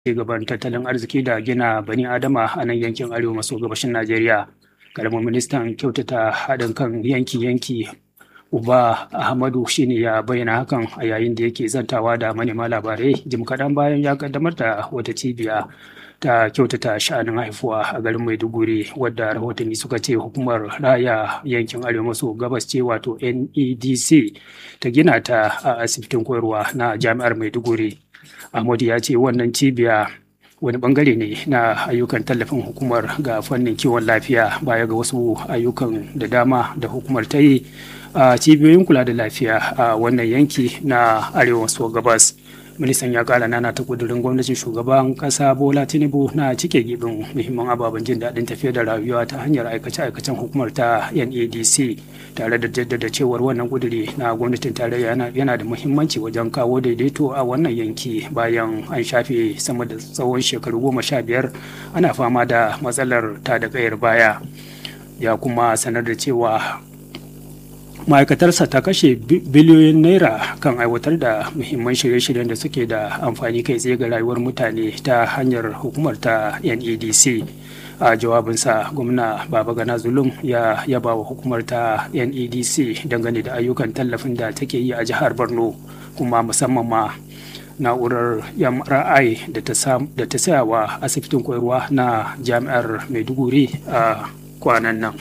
gaban tattalin arziki da gina bani adama a nan yankin arewa maso gabashin najeriya karamin ministan kyautata haɗin kan yanki-yanki uba ahmadu shine ya bayyana hakan a yayin da yake zantawa da manema labarai jim kaɗan bayan ya kaddamar da wata cibiya ta kyautata sha'anin haifuwa a garin maiduguri wadda rahotanni suka ce hukumar raya yankin arewa maso gabas ce wato nedc ta gina ta a asibitin koyarwa na jami'ar maiduguri ahmadu ya ce wannan cibiya wani bangare ne na ayyukan tallafin hukumar ga fannin kiwon lafiya baya ga wasu ayyukan da dama da hukumar ta yi a cibiyoyin kula da lafiya a wannan yanki na arewa maso gabas ministan ya kara nana ta kudurin gwamnatin shugaban kasa bola tinubu na cike gibin muhimman ababen jin daɗin tafiya da rayuwa ta hanyar aikace-aikacen hukumar ta nadc tare da jaddada cewar wannan kuduri na gwamnatin tarayya yana da muhimmanci wajen kawo daidaito a wannan yanki bayan an shafe sama da tsawon shekaru goma sha biyar ana fama da matsalar ta da kayar baya ya kuma sanar da cewa ma'aikatarsa ta kashe biliyoyin naira kan aiwatar da muhimman shirye-shiryen da suke da amfani kai tsaye ga rayuwar mutane ta hanyar hukumar ta nedc a jawabinsa gwamna baba gana zulum ya yaba wa hukumar ta nedc dangane da ayyukan tallafin da take yi a jihar borno kuma musamman ma na'urar mri da ta saya wa asibitin koyarwa na jami'ar maiduguri a kwanan nan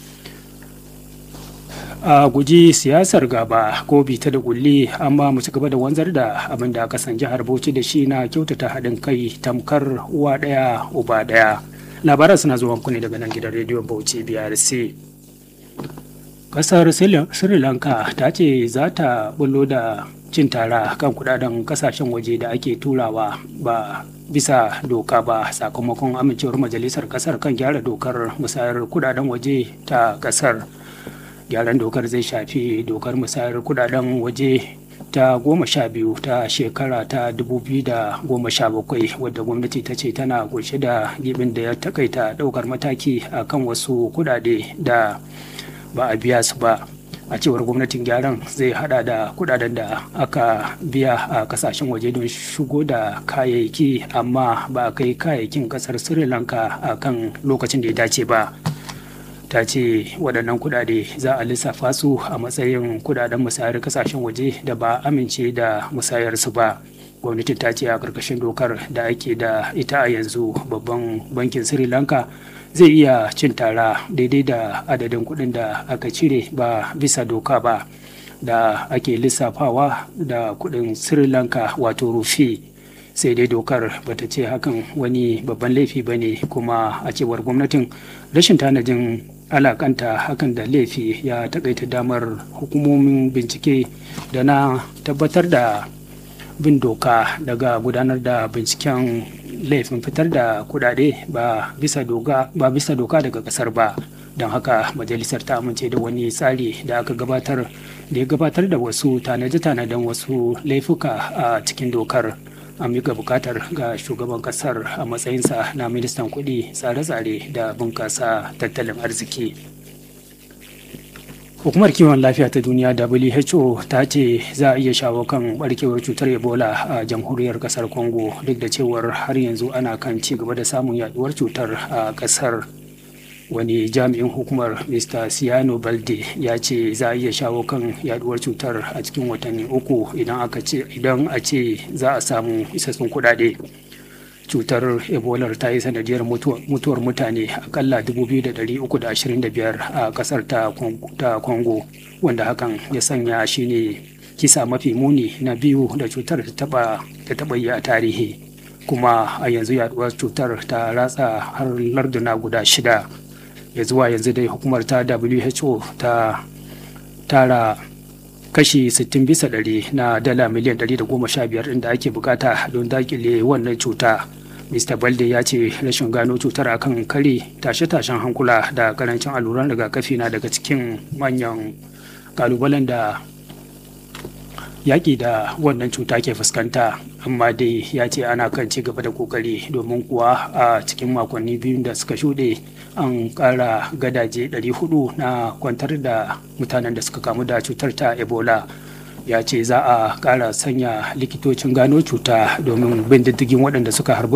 a guji siyasar gaba ko bita da kulli amma mu ci gaba da wanzar da abin da aka san jihar bauchi da shi na kyautata haɗin kai tamkar uwa ɗaya uba ɗaya labaran suna zuwa ku ne daga nan gidan rediyon bauchi brc kasar sri lanka ta ce za ta bullo da cin tara kan kudaden kasashen waje da ake turawa ba bisa doka ba sakamakon amincewar majalisar kasar kan gyara dokar musayar kudaden waje ta kasar gyaran dokar zai shafi dokar musayar kudaden waje ta goma sha biyu ta shekara ta dubu biyu da goma sha bakwai wadda gwamnati ta ce tana kunshe da gibin da ya takaita daukar mataki a kan wasu kudade da ba a biya su ba a cewar gwamnatin gyaran zai hada da kudaden da aka biya a kasashen waje don shigo da kayayyaki amma ba a kai kayayyakin kasar sri lanka a kan lokacin da ya dace ba ta ce waɗannan kuɗaɗe za a lissafa su a matsayin kuɗaɗen musayar kasashen waje da ba amince da musayarsu ba gwamnatin ta ce a ƙarƙashin dokar da ake da ita a yanzu babban bankin sri lanka zai iya cin tara daidai da adadin kuɗin da aka cire ba bisa doka ba da ake lissafawa da kuɗin sri lanka wato rufi sai dai dokar bata ce hakan wani babban laifi ba ne kuma a cewar gwamnatin rashin tanadin alakanta hakan da laifi ya takaita damar hukumomin bincike da na tabbatar da bin doka daga gudanar da binciken laifin fitar da kudade ba bisa doka ba bisa doka daga kasar ba don haka majalisar ta amince da wani tsari da aka gabatar da ya gabatar da wasu tanaje-tanaden wasu laifuka a cikin dokar an mika bukatar ga shugaban kasar a matsayinsa na ministan kudi tsare-tsare da bunkasa tattalin arziki hukumar kiwon lafiya ta duniya who ta ce za a iya shawo kan barkewar cutar ebola a jamhuriyar kasar congo duk da cewar har yanzu ana kan ci gaba da samun yaduwar cutar a kasar wani jami'in hukumar mr siano balde ya ce za a iya shawo kan yaduwar cutar a cikin watanni uku idan aka ce idan a ce za a samu isassun kudade cutar ebola ta yi sanadiyar mutuwar mutane akalla 2,325 a kasar ta congo wanda hakan ya sanya shine kisa mafi muni na biyu da cutar ta taba yi a tarihi kuma a yanzu yaduwar cutar ta ratsa har larduna guda shida ya zuwa yanzu dai hukumar ta who ta tara kashi 60 bisa ɗari na dala miliyan 115 inda ake bukata don dakile wannan cuta mr balde ya ce rashin gano cutar akan kare tashe-tashen hankula da karancin alluran rigakafi na daga cikin manyan kalubalen da yaƙi da wannan cuta ke fuskanta amma dai ya ce ana kan ci gaba da kokari domin kuwa a cikin makonni biyu da suka shuɗe an ƙara gadaje 400 na kwantar da mutanen da suka kamu da cutar ta ebola ya ce za a ƙara sanya likitocin gano cuta domin bin diddigin waɗanda suka harbu